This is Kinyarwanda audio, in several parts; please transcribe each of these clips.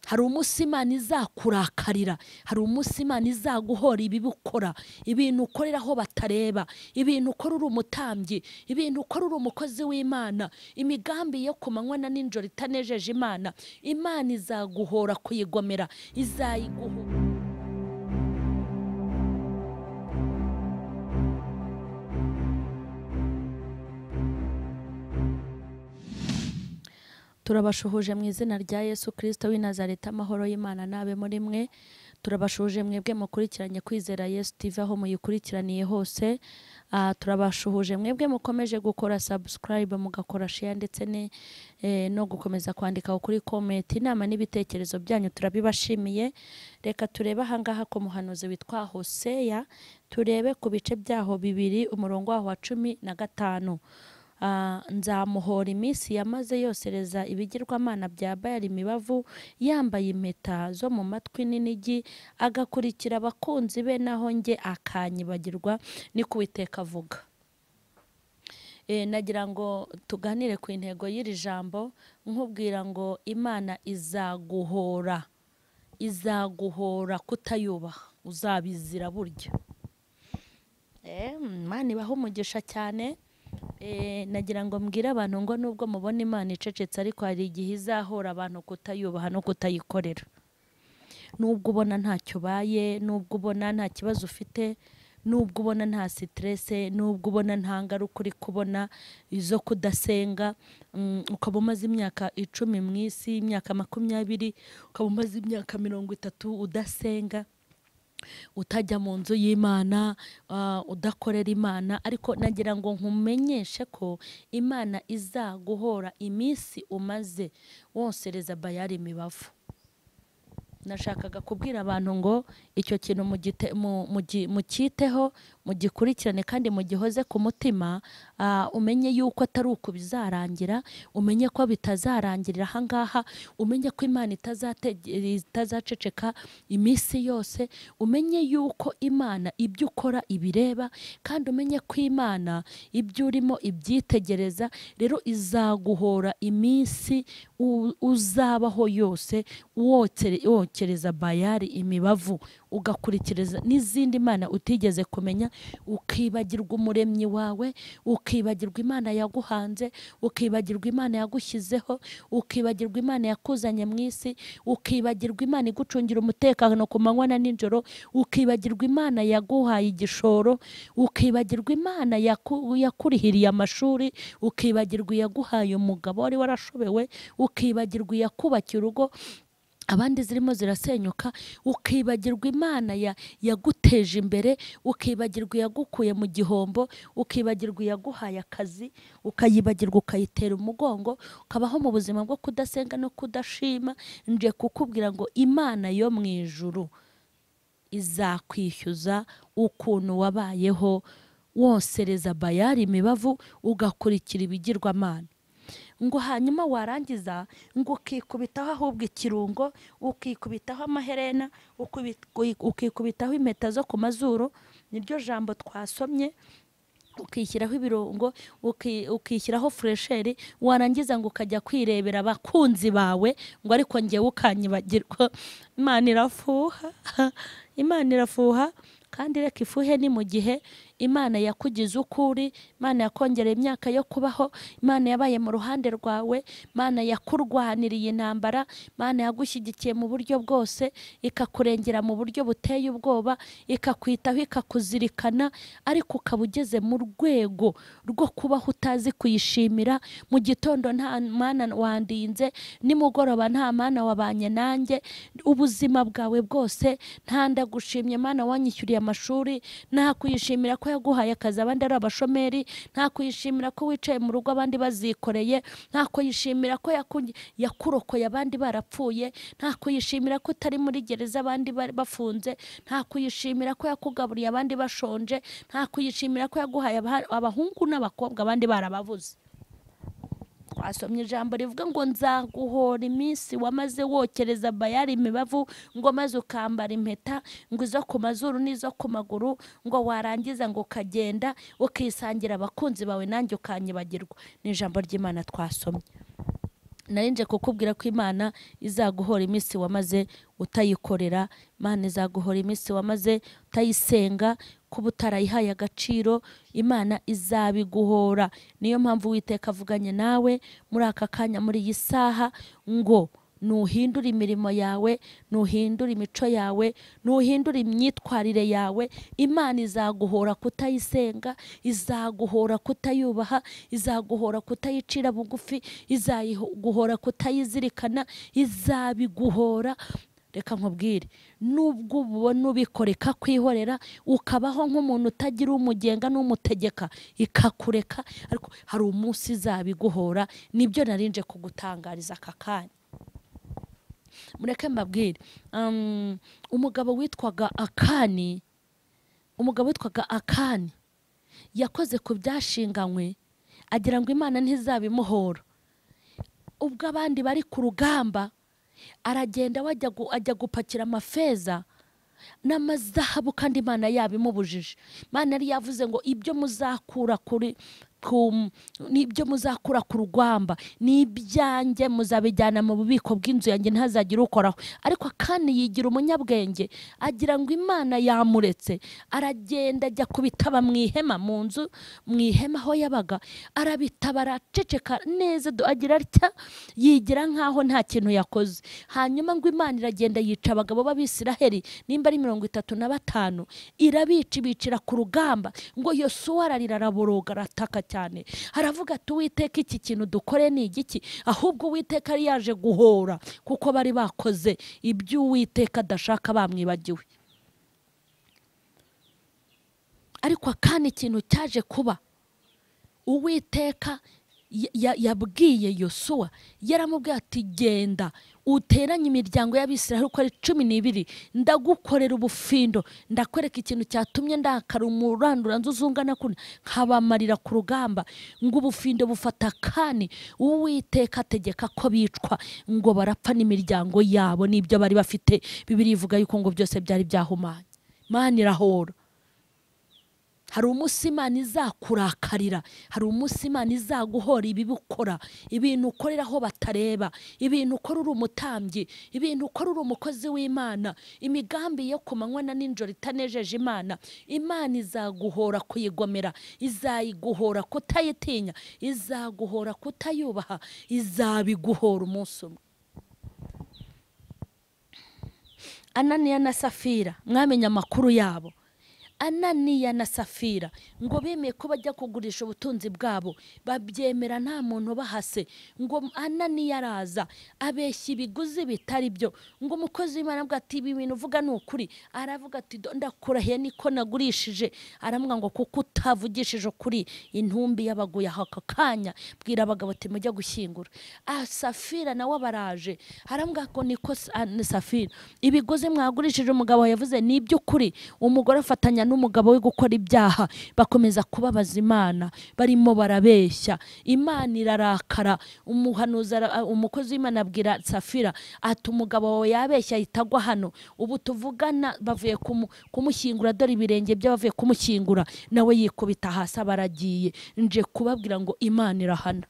hari umunsi imana izakurakarira hari umunsi imana izaguhora ibibukora ibintu ukorera aho batareba ibintu ukora uri umutambyi ibintu ukora uri umukozi w'imana imigambi yo ku manywa na nijoro itanejeje imana imana izaguhora kuyigomera izayiguhora turabashuhuje mu izina rya yesu kirisito w'i Nazareta amahoro y'imana n'abe muri mwe turabashuhuje mwebwe mukurikiranye kwizera yesu tv aho muyikurikiraniye hose Ah, turabashuhuje mwebwe mukomeje gukora subscribe mugakora share ndetse ne- eh, no gukomeza kwandika kuri comment inama n'ibitekerezo byanyu turabibashimiye reka turebe ahangaha ku muhanuzi witwa hoseya turebe ku bice byaho bibiri umurongo waho wa cumi na gatanu Ah, nzamuhora iminsi yamaze yosereza ibigirwamana bya bayali imibavu yambaye impeta zo mu matwi n'inigi agakurikira abakunzi be naho njye akanyibagirwa ni ku Uwiteka avuga Eh, nagira ngo tuganire ku intego y'iri jambo nkubwira ngo imana izaguhora izaguhora kutayubaha uzabizira burya Eh, imana ibaha umugisha cyane Eh, nagira ngo mbwire abantu ngo nubwo mubona imana icecetse ariko hari igihe izahora abantu kutayubaha no kutayikorera nubwo ubona ntacyo ubaye nubwo ubona nta kibazo ufite nubwo ubona nta siterese nubwo ubona nta ngaruka uri kubona izo kudasenga mm, ukaba umaze imyaka icumi mu isi imyaka makumyabiri ukaba umaze imyaka mirongo itatu udasenga utajya mu nzu y'imana ah, udakorera imana ariko nagira ngo nkumenyeshe ko imana izaguhora iminsi umaze wosereza bayari imibavu nashakaga kubwira abantu ngo icyo kintu mugite- mu- mugi- mucyiteho mugikurikirane kandi mugihoze ku mutima ah, umenye yuko atari uku bizarangira umenye ko bitazarangirira aha ngaha umenye ko imana itazatege- itazaceceka iminsi yose umenye yuko imana ibyo ukora ibireba kandi umenye ko imana ibyo urimo ibyitegereza rero izaguhora iminsi u- uzabaho yose wokere- wokereza bayari imibavu ugakurikiriza n'izindi mana utigeze kumenya ukibagirwa umuremyi wawe ukibagirwa imana yaguhanze ukibagirwa imana yagushyizeho ukibagirwa imana yakuzanye mu isi ukibagirwa imana igucungira umutekano ku manywa na nijoro ukibagirwa imana yaguhaye igishoro ukibagirwa imana yaku- yakurihiriye amashuri ukibagirwa iyaguhaye umugabo wari warashobewe ukibagirwa iyakubakiye urugo abandi zirimo zirasenyuka ukibagirwa imana ya- yaguteje imbere ukibagirwa iyagukuye mu gihombo ukibagirwa iyaguhaye akazi ukayibagirwa ukayitera umugongo ukabaho mu buzima bwo kudasenga no kudashima nje kukubwira ngo imana yo mu ijuru izakwishyuza ukuntu wabayeho wosereza bayari imibavu ugakurikira ibigirwamana ngo hanyuma warangiza ngo ukikubitaho ahubwo ikirungo ukikubitaho amaherena ukubi- ukikubitaho impeta zo ku mazuru niryo jambo twasomye ukishyiraho ibirungo uki- ukishyiraho furesheri warangiza ngo ukajya kwirebera abakunzi bawe ngo ariko ngewe ukanyibagirwa imana irafuha imana irafuha kandi reka ifuhe ni mu gihe imana yakugize uko uri imana yakongereye imyaka yo kubaho imana yabaye mu ruhande rwawe imana yakurwaniriye intambara imana yagushyigikiye mu buryo bwose ikakurengera mu buryo buteye ubwoba ikakwitaho ikakuzirikana ariko ukaba ugeze mu rwego rwo kubaho utazi kuyishimira mu gitondo nta mana wandinze nimugoroba nta mana wabanye nanjye ubuzima bwawe bwose nta ndagushimye mana wanyishyuriye amashuri nta kuyishimira ko yaguhaye akazi abandi ari abashomeri nta kuyishimira ko wicaye mu rugo abandi bazikoreye nta kuyishimira ko yaku- yakurokoye abandi barapfuye nta kuyishimira ko utari muri gereza abandi bari bafunze nta kuyishimira ko yakugaburiye abandi bashonje nta kuyishimira ko yaguhaye abah- abahungu n'abakobwa abandi barababuze twasomye ijambo rivuga ngo nzaguhora iminsi wamaze wokereza bayari imibavu ngo maze ukambara impeta ngo izo ku mazuru n'izo ku maguru ngo warangiza ngo ukagenda ukisangira abakunzi bawe nanjye ukanyibagirwa ni ijambo ry'imana twasomye narinje kukubwira ko imana izaguhora iminsi wamaze utayikorera imana izaguhora iminsi wamaze utayisenga kuba utarayihaye agaciro imana izabiguhora niyo mpamvu witeka avuganye nawe muri aka kanya muri iyi saha ngo nuhindura imirimo yawe nuhindura imico yawe nuhindura imyitwarire yawe imana izaguhora kutayisenga izaguhora kutayubaha izaguhora kutayicira bugufi izaguhora kutayizirikana izabiguhora reka nkubwire nubwo ubona ubikora ikakwihorera ukabaho nk'umuntu utagira umugenga n'umutegeka ikakureka ariko hari umunsi izabiguhora nibyo narinje kugutangariza aka kanya mureke mbabwire umugabo witwaga akani umugabo witwaga akani yakoze ku byashinganywe agira ngo imana ntizabimuhora ubwo abandi bari ku rugamba aragenda ajya gupakira amafeza n'amazahabu kandi imana yabimubujije imana yari yavuze ngo ibyo muzakura kuri n'ibyo muzakura ku rugamba ni ibyanjye muzabijyana mu bubiko bw'inzu yanjye ntihazagire ukoraho ariko kandi yigira umunyabwenge agira ngo imana yamuretse aragenda ajya kubitaba mu ihema mu nzu mu ihema aho yabaga arabitaba araceceka neza agira atya yigira nk'aho nta kintu yakoze hanyuma ngo imana iragenda yica abagabo b'abisiraheri nimba ari mirongo itatu na batanu irabica ibicira ku rugamba ngo yosuwa ararira araboroga arataka cyane cyane haravuga ati uwiteka iki kintu dukore ni igiki ahubwo uwiteka yari yaje guhora kuko bari bakoze ibyo uwiteka adashaka bamwibagiwe ariko kandi ikintu cyaje kuba uwiteka yabwiye yosuwa yaramubwiye ati genda uteranye imiryango y'abisiraheli uko ari cumi n'ibiri ndagukorera ubufindo ndakwereka ikintu cyatumye ndakara umuranduranzuzi ungana kundi nkabamarira ku rugamba ngo ubufindo bufata kandi uwiteka ategeka ko bicwa ngo barapfa n'imiryango yabo n'ibyo bari bafite bibiri ivuga yuko ngo byose byari byahumanye mani irahora hari umunsi imana izakurakarira hari umunsi imana izaguhora ibibi ukora ibintu ukorera aho batareba ibintu ukora uri umutambyi ibintu ukora uri umukozi w'imana imigambi yo ku manywa na nijoro itanejeje imana imana izaguhora kuyigomera izayiguhora kutayitinya izaguhora kutayubaha izabiguhora umunsi umwe ananiya na safira mwamenya amakuru yabo ananiya na safira ngo bemeye ko bajya kugurisha ubutunzi bwabo babyemera nta muntu bahase ngo ananiya araza abeshya ibiguzi bitari byo ngo umukozi w'imana avuga ati ibi bintu uvuga ni ukuri aravuga ati ndakurahiye niko nagurishije aravuga ngo kuko utavugishije ukuri intumbi yabaguye aho aka kanya bwira abagabo ati mujya gushyingura aha safira nawe abaraje aravuga ngo niko safira ibiguzi mwagurishije umugabo yavuze ni iby'ukuri umugore afatanya n'umugabo we gukora ibyaha bakomeza kubabaza imana barimo barabeshya imana irarakara umuhanuzi umukozi w'imana abwira safira ati umugabo wawe yabeshya ahita agwa hano ubu tuvugana bavuye kumushyingura dore ibirenge bye bavuye kumushyingura nawe yikubita hasi baragiye nje kubabwira ngo imana irahana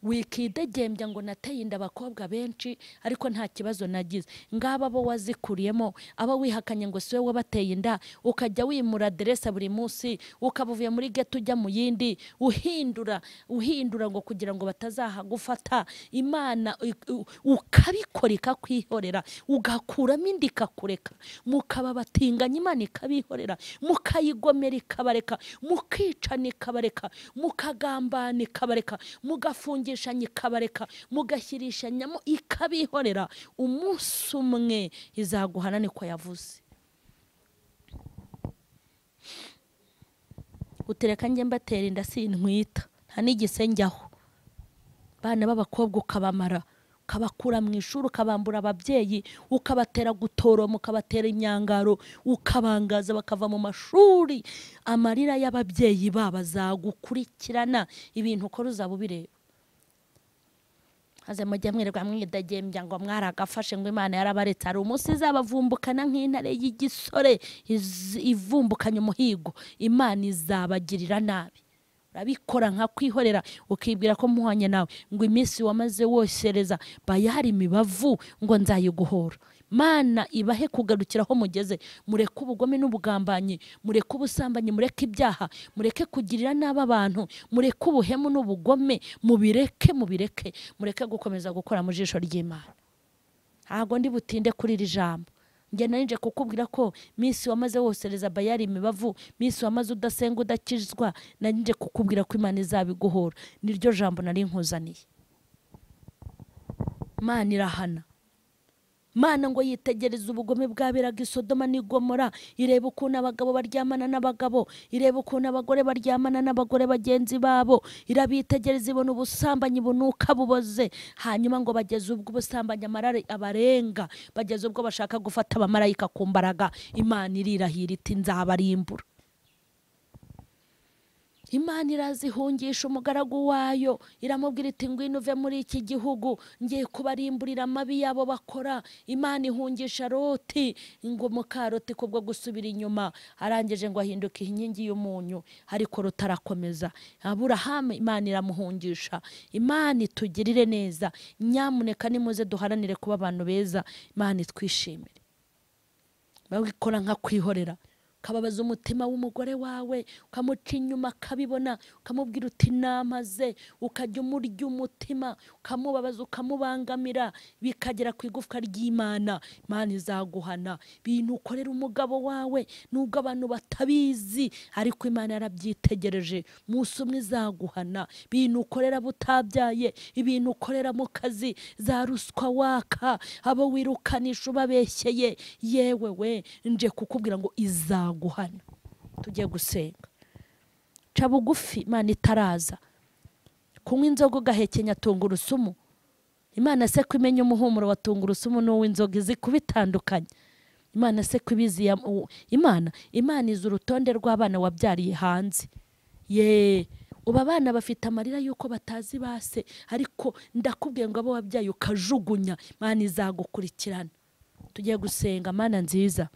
wikidegembya ngo nateye inda abakobwa benshi ariko nta kibazo nagize ngaba bo wazikuriyemo aba wihakanye ngo si wowe wabateye inda ukajya wimura aderesa buri munsi ukaba uvuye muri geto ujya mu yindi uhindura uhindura ngo kugira ngo batazahagufata imana ukabikora ikakwihorera ugakuramo indi ikakureka mukaba batinganya imana ikabihorera mukayigomera ikabareka mukicana ikabareka mukagambana ikabareka mugafungira ikabareka mugashyirishanyamo ikabihorera umunsi umwe izaguhana niko yavuze utereka njye mbatera inda sintwita nta n'igise njyaho abana b'abakobwa ukabamara ukabakura mu ishuri ukabambura ababyeyi ukabatera gutoroma ukabatera imyangaro ukabangaza bakava mu mashuri amarira y'ababyeyi baba zagukurikirana ibintu ukora uzaba ubireba haze mujya mwirirwa mwidagembya ngo mwaragafashe ngo imana yarabaretse hari umunsi izabavumbukana nk'intare y'igisore ivumbukanye umuhigo imana izabagirira nabi urabikora nka kwihorera ukibwira ko muhanye nawe ngo iminsi wamaze wosereza bayari imibavu ngo nzayiguhora mana ibahe kugarukira aho mugeze mureke ubugome n'ubugambanyi mureke ubusambanyi mureke ibyaha mureke kugirira nabi abantu mureke ubuhemu n'ubugome mubireke mubireke mureke gukomeza gukora mu jisho ry'imana ntabwo ndi butinde kuri iri jambo njye nanje kukubwira ko minsi wamaze wosereza bayari imibavu minsi wamaze udasenga udakizwa nanje kukubwira ko imana izabiguhora niryo jambo nari nkuzaniye imana irahana mana ngo yitegereze ubugome bwaberaga i sodoma n'igomora ireba ukuntu abagabo baryamana n'abagabo ireba ukuntu abagore baryamana n'abagore bagenzi babo irabitegereza ibona ubusambanyi bunuka buboze hanyuma ngo bageze ubwo ubusambanyi amarare abarenga bageze ubwo bashaka gufata abamarayika ku mbaraga imana irirahira iti nzabarimbura imana irazihungisha umugaragu wayo iramubwira iti ngwino uve muri iki gihugu ngiye kubarimburira amabi yabo bakora imana ihungisha roti ngo mukaroti kubwo gusubira inyuma arangije ngo ahinduke inkingi y'umunyu ariko rutarakomeza aburahamu imana iramuhungisha imana itugirire neza nyamuneka nimuze duharanire kuba abantu beza imana itwishimire babikora nka kwihorera ukababaza umutima w'umugore wawe ukamuca inyuma akabibona ukamubwira uti namaze ukajya umurya umutima ukamubabaza ukamubangamira bikagera ku igufwa ry'imana imana izaguhana ibintu ukorera umugabo wawe nubwo abantu batabizi ariko imana yarabyitegereje umunsi umwe izaguhana ibintu ukorera butabyaye ibintu ukorera mu kazi za ruswa waka abo wirukanisha ubabeshyeye yewe we nje kukubwira ngo izaguhana guhana tujye gusenga ca bugufi imana itaraza kunywa inzoga ugahekenya tungurusumu imana se ko imenya umuhumuro wa tungurusumu n'uw'inzoga izi kubitandukanye imana se ko ibizi imana imana izi urutonde rw'abana wabyariye hanze yeee ubu abana bafite amarira y'uko batazi base ariko ndakubwiye ngo abo wabyaye ukajugunya imana izagukurikirana tujye gusenga mana nziza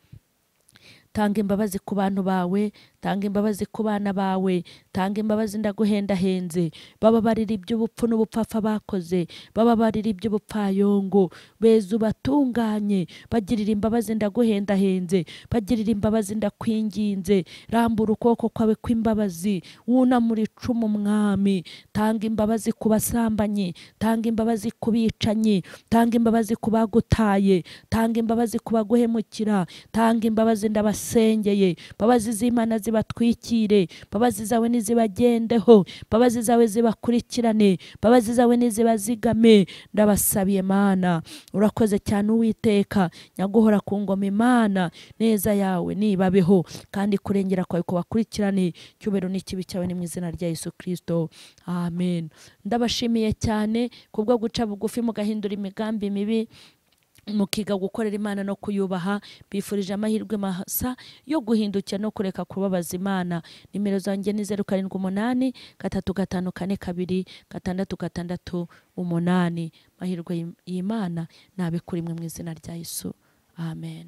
tanga imbabazi ku bantu bawe tanga imbabazi ku bana bawe tanga imbabazi ndaguhendahenze bababarira iby'ubupfu n'ubupfafa bakoze bababarira iby'ubupfayongo beza ubatunganye bagirira imbabazi ndaguhendahenze bagirira imbabazi ndakwinginze rambura ukuboko kwawe kw'imbabazi wunamura icumu umwami tanga imbabazi ku basambanyi tanga imbabazi ku bicanyi tanga imbabazi ku bagutaye tanga imbabazi ku baguhemukira tanga imbabazi ndabasa basengeye mbabazi z'imana zibatwikire mbabazi zawe nizibagendeho mbabazi zawe zibakurikirane mbabazi zawe nizibazigame ndabasabiye mana urakoze cyane uwiteka nyaguhora ku ngoma imana neza yawe nibabeho kandi kurengera kwawe kubakurikirane cyubero n'ikibi cyawe ni mu izina rya yesu kirisito amen ndabashimiye cyane kubwo guca bugufi mugahindura imigambi mibi mukiga gukorera imana no kuyubaha bifurije amahirwe masa yo guhindukira no kureka kubabaza imana nimero zanjye ni zeru karindwi umunani gatatu gatanu kane kabiri gatandatu gatandatu umunani amahirwe y'imana ntabikuri mwe mu izina rya yesu amen